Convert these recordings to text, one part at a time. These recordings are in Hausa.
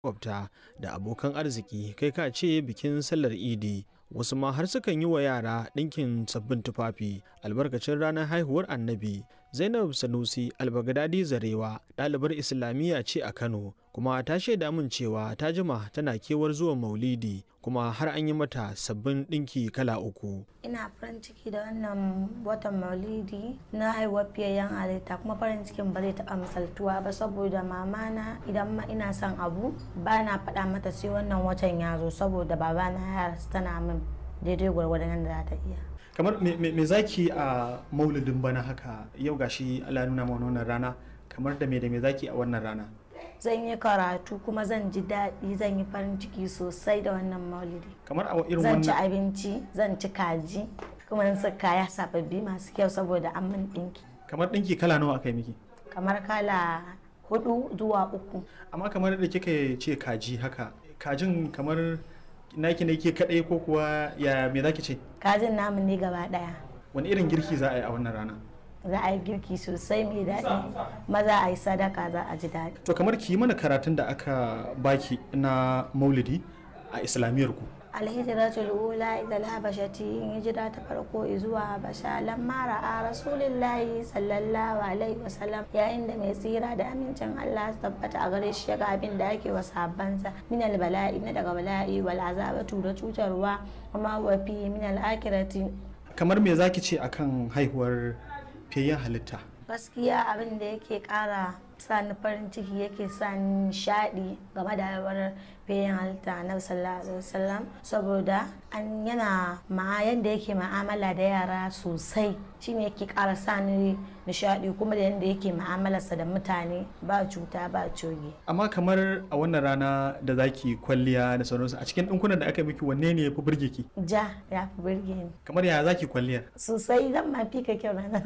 makwabta da abokan arziki kai ka ce bikin sallar idi wasu ma har sukan yi wa yara ɗinkin sabbin tufafi albarkacin ranar haihuwar annabi zainab sanusi albagadadi zarewa ɗalibar islamiyya ce a kano kuma ta shaida min cewa ta jima tana kewar zuwa maulidi kuma har an yi mata sabbin ɗinki kala uku ina farin ciki da wannan watan maulidi na haihuwar fiyayyen halitta kuma farin cikin ba zai taɓa misaltuwa ba saboda mamana idan ma ina son abu ba na faɗa mata sai wannan watan ya zo saboda babana ya tana min daidai gwargwadon da za ta iya kamar me zaki a maulidin bana haka yau gashi Allah nuna mana wannan rana kamar da me da me zaki a wannan rana zan yi karatu kuma zan ji daɗi zan yi farin ciki sosai da wannan maulidi kamar a irin zan ci wannan abinci zan ci kaji kuma zan saka kaya sababbi masu kyau saboda an min ɗinki kamar ɗinki kala nawa aka yi miki kamar kala hudu zuwa uku amma kamar da kika ce kaji haka kajin kamar naki ne ke kadai ko kuwa ya me zaki ce kajin namu ne gaba ɗaya wani irin girki za a yi a wannan rana za a yi girki sosai mai daɗi maza a yi sadaka za a ji daɗi to kamar ki yi mana karatun da aka baki na maulidi a islamiyyar ku alhijiratul ula ila alhabashati in hijira ta farko zuwa habasha lamma ra'a rasulillahi sallallahu alaihi wasallam yayin da mai tsira da amincin Allah su tabbata a gare shi ga abin da ake wa sahabbansa min albala'i na daga bala'i wal azabatu da cutarwa kuma wa fi min al-akhirati kamar me zaki ce akan haihuwar fiyayyen halitta gaskiya abin da yake kara sa ni farin ciki yake sa ni nishadi game da haihuwar bayan halitta na sallallahu alaihi wasallam saboda an yana ma yanda yake ma'amala da yara sosai shine yake kara sa ni nishadi kuma da yanda yake ma'amalarsa da mutane ba cuta ba coge amma kamar a wannan rana da zaki kwalliya da sauransu a cikin ɗinkunan da aka miki wanne ne ya fi burge ki ja ya fi burge ni kamar ya zaki kwalliyar sosai zan ma fi ka kyau ranar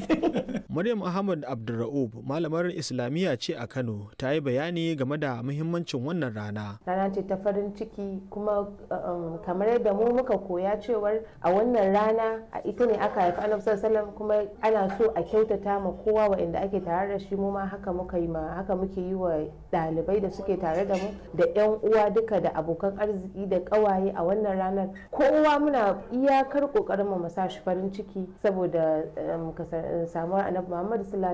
Maryam Ahmad Abdulra'ub malamar Islamiyya ce a Kano ta yi bayani game da muhimmancin wannan rana. rana ce ta farin ciki kuma um, kamar yadda mu muka koya cewar a wannan rana a ita ne aka haifi annabi sallallahu alaihi wasallam kuma ana so a kyautata ma kowa waɗanda ake tare da shi mu ma haka muka yi ma haka muke yi wa ɗalibai da suke tare da mu da yan uwa duka da abokan arziki da ƙawaye a wannan ranar kowa muna iyakar ƙoƙarin mu sa shi farin ciki saboda um, kasar- samuwar annabi Muhammad sallallahu